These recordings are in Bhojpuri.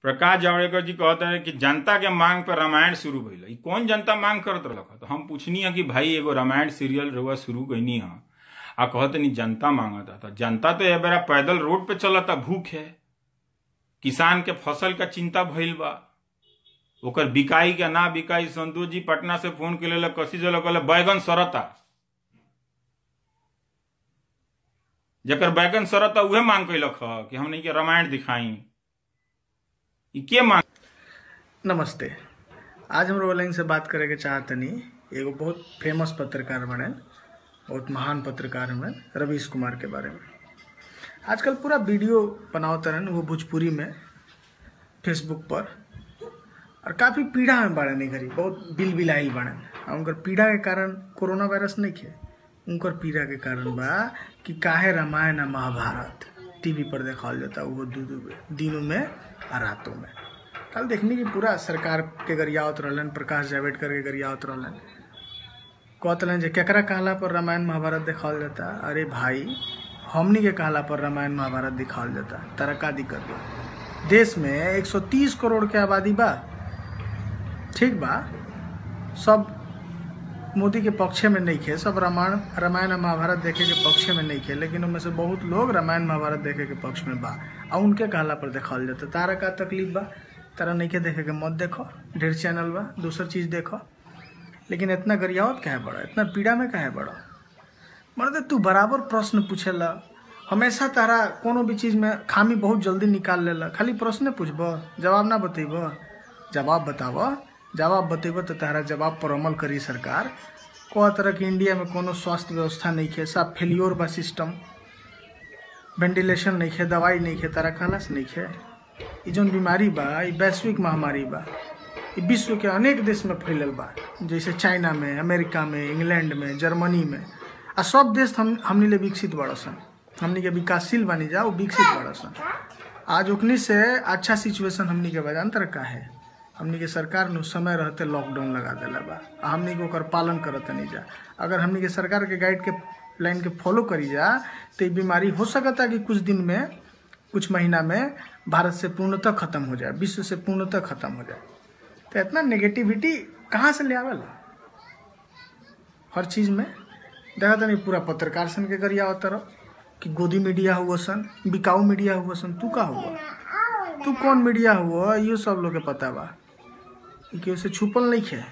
प्रकाश जावड़ेकर जी कहते हैं कि जनता के मांग पर रामायण शुरू भइल ई कौन जनता मांग करत रहलक तो हम पूछनी है कि भाई एगो रामायण सीरियल रहुआ शुरू कैनी है आ कहते नहीं जनता मांगता था जनता तो ए बेरा पैदल रोड पे चलता भूख है किसान के फसल का चिंता भइल बा ओकर बिकाई के ना बिकाई संतोष जी पटना से फोन के लेल कसी जल कहले बैगन सरता जकर बैगन सरता उहे मांग कैलक ह कि हमने के रामायण दिखाई ई के मांग नमस्ते आज हम रोलिंग से बात करे के चाहतनी एगो बहुत फेमस पत्रकार बने बहुत महान पत्रकार हमें रवीश कुमार के बारे में आजकल पूरा वीडियो बनाओ तरन वो भोजपुरी में फेसबुक पर और काफ़ी पीड़ा में बाड़े नहीं घरी बहुत बिल बिलाइल बाड़े और उनकर पीड़ा के कारण कोरोना वायरस नहीं खे उनकर पीड़ा के कारण बा कि काहे रामायण आ महाभारत टीवी पर देखाल जाता वो दू दू दिनों में आ रातों में कल देखनी कि पूरा सरकार के गरियावत रहलन प्रकाश जावड़ेकर के गरियावत रहलन कहत रहलन जे केकरा कहला पर रामायण महाभारत देखाल जाता अरे भाई हमनी के कहला पर रामायण महाभारत दिखावल जाता तारा का दिक्कत बा देश में 130 करोड़ के आबादी बा ठीक बा सब मोदी के पक्षे में नहीं खे सब रामायण रामायण और महाभारत देखे के पक्षे में नहीं खे लेकिन उनमें से बहुत लोग रामायण महाभारत देखे के पक्ष में बा आ उनके कहला पर देखावल जाता तारा का तकलीफ बा तारा नहीं के देखे के मत देखो ढेर चैनल बा दूसर चीज देखो लेकिन इतना गरियावत काहे बड़ा इतना पीड़ा में काहे बड़ा मर्द तू बराबर प्रश्न पूछेला हमेशा तारा कोनो भी चीज में खामी बहुत जल्दी निकाल लेला खाली प्रश्न पूछब जवाब ना बतेब जवाब बताब जवाब बतेब तो तारा जवाब पर अमल करी सरकार कह तरह के इंडिया में कोनो स्वास्थ्य व्यवस्था नहीं खे सब फेलियोर बा सिस्टम वेंटिलेशन नहीं खे दवाई नहीं खे तारा कहला से नहीं खे ई जौन बीमारी बा ई वैश्विक महामारी बा ई विश्व के अनेक देश में फैलल बा जैसे चाइना में अमेरिका में इंग्लैंड में जर्मनी में आ सब देश हम हमनी ले विकसित बड़ा सन हमनी के विकासशील बनी जा वो विकसित बड़ा सन आज ओकनी से अच्छा सिचुएशन हमनी के बजान तर का है हमनी के सरकार ने समय रहते लॉकडाउन लगा दिला बा आ हमनी के ओकर पालन करत नहीं जा अगर हमनी के सरकार के गाइड के लाइन के फॉलो करी जा तो ये बीमारी हो सकता कि कुछ दिन में कुछ महीना में भारत से पूर्णतः खत्म हो जाए विश्व से पूर्णतः खत्म हो जाए तो इतना नेगेटिविटी कहाँ से ले आवेला हर चीज में देखा था नहीं पूरा पत्रकार सन के गरिया होता रहो कि गोदी मीडिया हुआ सन बिकाऊ मीडिया हुआ सन तू का हुआ तू कौन मीडिया हुआ ये सब लोग के पता बा ई केहू से छुपल नहीं खे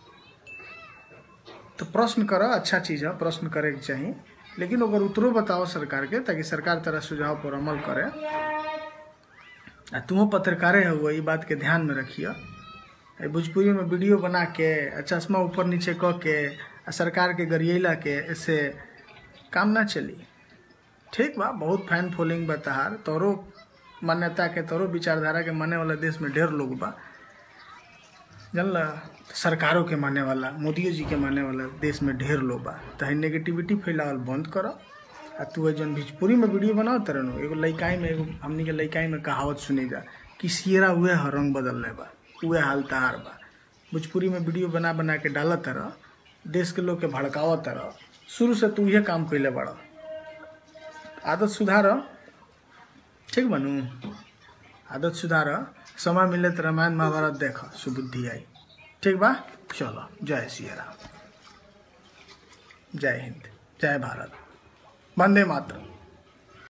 तो प्रश्न कर अच्छा चीज है प्रश्न करे के चाहिए लेकिन अगर उत्तरो बताओ सरकार के ताकि सरकार तरह सुझाव पर अमल करे आ तुम पत्रकारे हो ये बात के ध्यान में रखिए ए भोजपुरी में वीडियो बना के आ चश्मा ऊपर नीचे क के आ सरकार के गरियला के ऐसे काम ना चली ठीक बा बहुत फैन फॉलोइंग बा तहार तोरो मान्यता के तोरो विचारधारा के माने वाला देश में ढेर लोग बा जानला सरकारों के माने वाला मोदी जी के माने वाला देश में ढेर लोग बा तही नेगेटिविटी फैलावल बंद करो आ तू जौन भोजपुरी में वीडियो बनाओ तरह नु एगो लइकाई में एगो हमनी के लइकाई में कहावत सुनी जा कि सियरा उहे ह रंग बदलने बा उहे हाल तहार बा भोजपुरी में वीडियो बना बना के डाल तरह देश के लोग के भड़काव तरह शुरू से तू इहे काम कैले बड़ा आदत सुधार ठीक बनू आदत सुधार समय मिले तो रामायण महाभारत देख सुबुद्धि आई ठीक बा चलो जय सिया राम जय हिंद जय भारत वंदे मातरम